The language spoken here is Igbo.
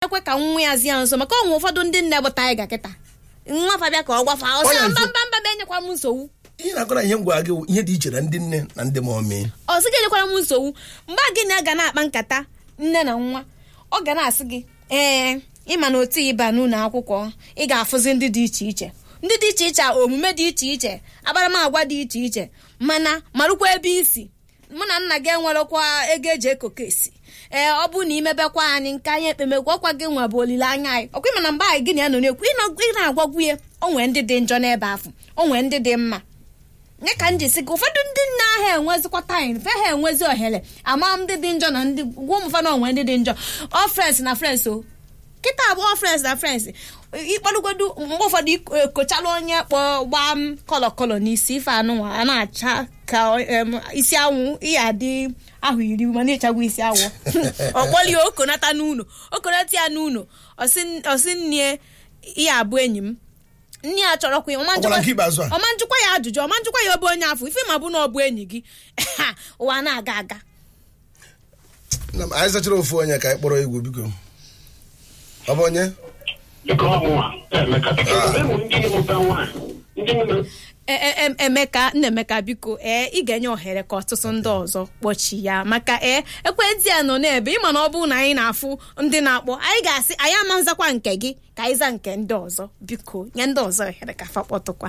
ekwe ka nwa ya zi ya nso maka ọnwe ụfọdụ ndị nne bụ taiga kịta nwa fabịa ka ọ gwafa ọ sị Ọ ya mba nso- mba mba enyekwa m nsogbu ihe na-akọrọ ihe m gwara gị bụ ihe dị iche na ndị nne na ndị mọmị ọ sị gị enyekwara m nsogbu mgbe gị na ga na-akpa nkata nne na nwa ọ ga na-asị gị ee ịma na otu ịba n'ụlọ akwụkwọ ị ga-afụzi ndị dị iche iche ndị dị iche iche omume dị iche iche akparamagwa dị iche iche mana marụkwa ebe isi mụ na nna gị enwerekwa ego eji ekoko esi ee ọ bụrụ na imebekwa anyị nke anyị ekpemekwu ọkwa gị nwa bụ olileanya anyị ọkwa ịma na mgbe anyị gị na ya nọ na-ekwu ịnọ- ị na-agwagwu ya o nwee ndị dị njọ n'ebe afọ o nwee ndị dị mma nye ka m ji sị gị ụfọdụ ndị nna ahụ enwezikwa taịm fe ha enwezi ohere ama ndị dị njọ na ndị gwa ụmụ ụfọdụ onwe ndị dị njọ ọ frens na frens o kịta abụọ frens na frens ịkpọrọgodu mgbe ụfọdụ iko- ekochala onye kpọ gbaa m kọlọ kọlọ n'isi ife anụnwa a na-acha ka em, isi anwụ iya dị ahụ iri mana ịchagwa isi awọ ọkpọlie okonata n'ụlọ okonata ya n'ụlọ ọsị nne ya abụ enyi m nne ya chọrọkwa ya ọma Ọ gwara nke ikpeazụ a? ọma njụkwa ya ajụjụ ọma njụkwa ya ọbụ onye afọ ife ma bụ na ọ bụ enyi gị ụwa na-aga aga Nna m, anyị zachara ofu onye ka anyị kpọrọ egwu biko ọ bụ onye dịka ọmụma emeka enwe ndị ịmụta nwaanyị ndị nne E- e- em- emeka nna emeka biko ee ị ga-enye ohere ka ọtụtụ ndị ọzọ kpọchi ya maka ee ekwentị ya nọ n'ebe ịma na ọ bụrụ na anyị na-afụ ndị na-akpọ anyị ga-asị anyị ama nzakwa nke gị ka anyị za nke ndị ọzọ biko nye ndị ọzọ ohere ka fa kpọtụkwa